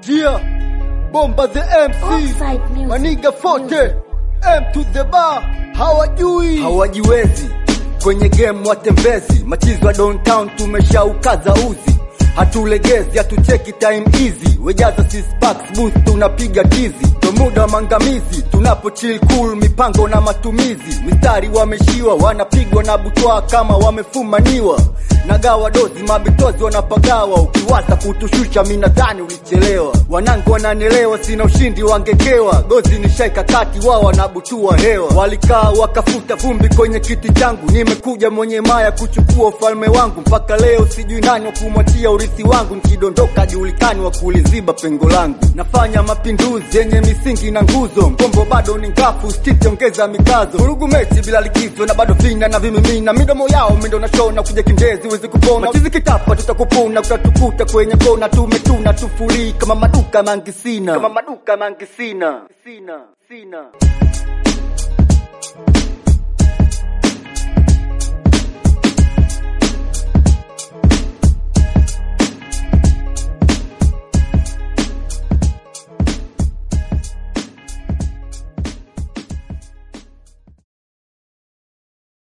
Jia Bomba the MC Offside music. Maniga Forte M to the bar hawajui hawajiwezi kwenye game watembezi machizi wa downtown tumeshaukaza uzi hatulegezi hatucheki time easy wejaza six packs booth tunapiga tizi ndo muda wa mangamizi tunapo chill cool mipango na matumizi mistari wameshiwa wanapigwa na butwa kama wamefumaniwa nagawa dozi mabitozi wanapagawa ukiwaza kutushusha minadhani ulichelewa wanangu wananielewa sina ushindi wangekewa gozi ni shaika kati wao wanabutua hewa walikaa wakafuta vumbi kwenye kiti changu nimekuja mwenye maya kuchukua ufalme wangu mpaka leo sijui nani wa kumwachia urithi wangu nikidondoka julikani wa kuliziba pengo langu nafanya mapinduzi yenye misingi na nguzo mgombo bado ni ngafu stiti ongeza mikazo vurugu mechi bila likizo na bado vina na vimimina midomo yao mindo na shona kuja kindezi wezi kupona machizi kitapa tutakupuna utatukuta kwenye kona tumetuna tufuri kama maduka mangisina kama maduka mangisina sina sina